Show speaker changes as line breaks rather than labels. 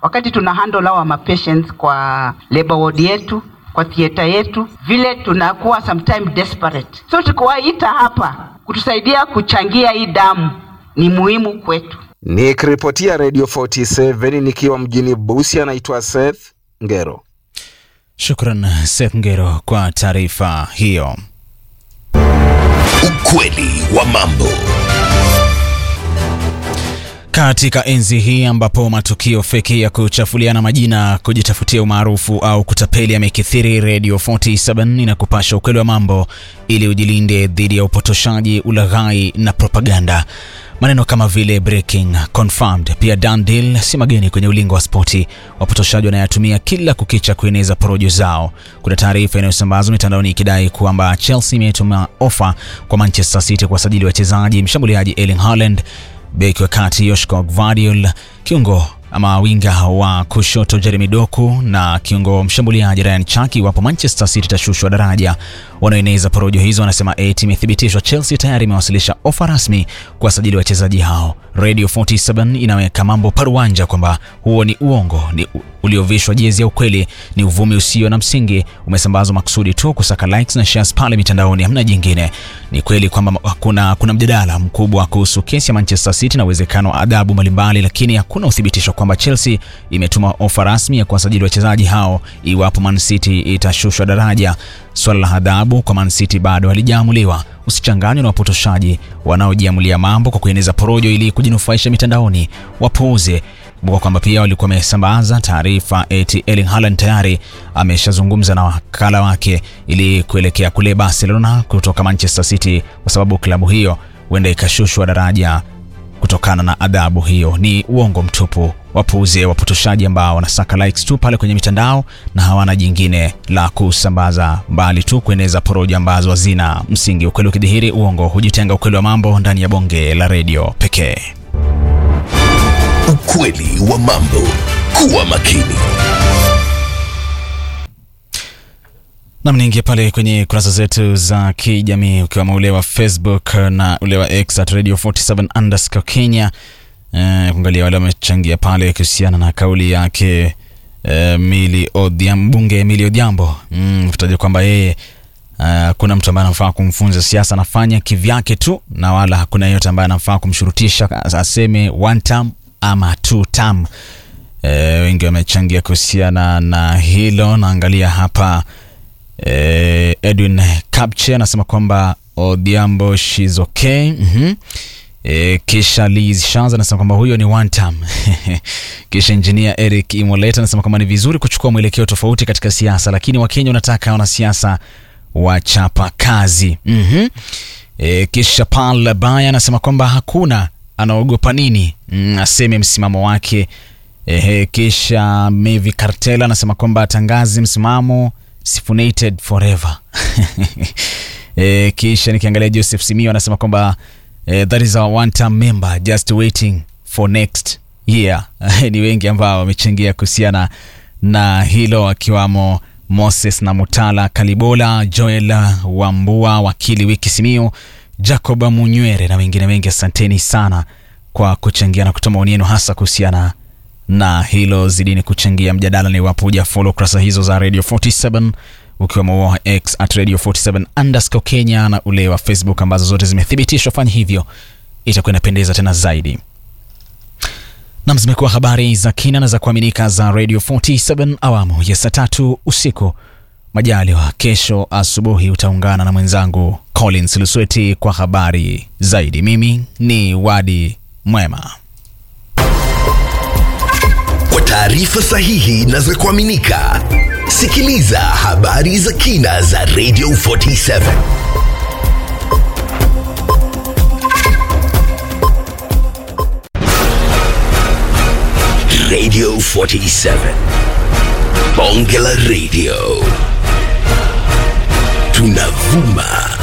wakati tuna handle our ma patients kwa labor ward yetu kwa theater yetu, vile tunakuwa sometime desperate. So tukiwaita hapa kutusaidia kuchangia hii damu ni muhimu kwetu.
Nikiripotia Radio 47 nikiwa mjini Busia, naitwa Seth Ngero.
Shukran Seth Ngero kwa taarifa hiyo.
Ukweli wa mambo.
Katika enzi hii ambapo matukio feki ya kuchafuliana majina, kujitafutia umaarufu au kutapeli yamekithiri, Radio 47 inakupasha ukweli wa mambo ili ujilinde dhidi ya upotoshaji, ulaghai na propaganda. Maneno kama vile breaking, confirmed, pia done deal si mageni kwenye ulingo wa spoti. Wapotoshaji wanayatumia kila kukicha kueneza porojo zao. Kuna taarifa inayosambazwa mitandaoni ikidai kwamba Chelsea imetuma ofa kwa Manchester City kuwasajili wachezaji mshambuliaji Erling Haaland beki wa kati Joshua Gvardiol, kiungo ama winga wa kushoto Jeremy Doku na kiungo mshambuliaji Ryan Chaki iwapo Manchester City itashushwa daraja. Wanaoeneza porojo hizo wanasema eti imethibitishwa Chelsea tayari imewasilisha ofa rasmi kuwasajili wachezaji hao. Radio 47 inaweka mambo paruanja kwamba huo ni uongo, ni uliovishwa jezi ya ukweli, ni uvumi usio na msingi, umesambazwa makusudi tu kusaka likes na shares pale mitandaoni, hamna jingine. Ni kweli kwamba kuna, kuna mjadala mkubwa kuhusu kesi ya Manchester City na uwezekano wa adhabu mbalimbali, lakini hakuna uthibitisho kwamba Chelsea imetuma ofa rasmi ya kuwasajili wachezaji hao iwapo Man City itashushwa daraja. Swala la adhabu kwa Man City bado halijaamuliwa. Usichanganywe na wapotoshaji wanaojiamulia mambo kwa kueneza porojo ili kujinufaisha mitandaoni. Wapuuze. Kumbuka kwamba pia walikuwa wamesambaza taarifa eti Erling Haaland tayari ameshazungumza na wakala wake ili kuelekea kule Barcelona kutoka Manchester City, kwa sababu klabu hiyo huenda ikashushwa daraja kutokana na adhabu hiyo. Ni uongo mtupu. Wapuuze wapotoshaji ambao wanasaka likes tu pale kwenye mitandao na hawana jingine la kusambaza mbali tu kueneza porojo ambazo hazina msingi. Ukweli ukidhihiri, uongo hujitenga. Ukweli wa mambo ndani ya bonge la redio pekee.
Ukweli wa mambo. Kuwa makini.
Nam, niingia pale kwenye kurasa zetu za kijamii ukiwemo ule wa Facebook na ule wa X at Radio 47 underscore Kenya eh, kuangalia wale wamechangia pale kuhusiana na kauli yake eh, Mili Odhiambo, mbunge Emili Odhiambo mm, kutaja kwamba yeye hakuna uh, mtu ambaye anafaa kumfunza siasa, anafanya kivyake tu, na wala hakuna yeyote ambaye anafaa kumshurutisha aseme one term ama two term. E, wengi wamechangia kuhusiana na hilo. Naangalia hapa e, Edwin Kapche anasema kwamba Odhiambo she's okay. mm -hmm. E, kisha Liz Shanza anasema kwamba huyo ni one term. kisha engineer Eric Imoleta anasema kwamba ni vizuri kuchukua mwelekeo tofauti katika siasa, lakini Wakenya wanataka wanasiasa wachapa kazi. mm -hmm. E, kisha Paul Baya anasema kwamba hakuna anaogopa nini, mm, aseme msimamo wake. E, kisha Mevi Kartela anasema kwamba atangaze msimamo sifunated forever. E, kisha nikiangalia Joseph Simio anasema kwamba e, that is our one term member just waiting for next year. Ni wengi ambao wamechangia kuhusiana na hilo akiwamo Moses na Mutala Kalibola, Joel Wambua, wakili Wiki Simio, Jacob Munywere na wengine wengi. Asanteni sana kwa kuchangia na kutoa maoni yenu hasa kuhusiana na hilo. Zidini kuchangia mjadala, na iwapo huja follow kurasa hizo za Radio 47 ukiwemo wa X at Radio 47 underscore Kenya na ule wa Facebook ambazo zote zimethibitishwa, fanya hivyo, itakuwa inapendeza tena zaidi. Nam, zimekuwa habari za kina na za kuaminika za Radio 47 awamu ya saa tatu usiku. Majaliwa kesho asubuhi utaungana na mwenzangu Collins Lusweti kwa habari zaidi. Mimi ni Wadi Mwema.
Kwa taarifa sahihi na za kuaminika, sikiliza habari za kina za Radio 47. Radio 47. Bonge la Radio. Tunavuma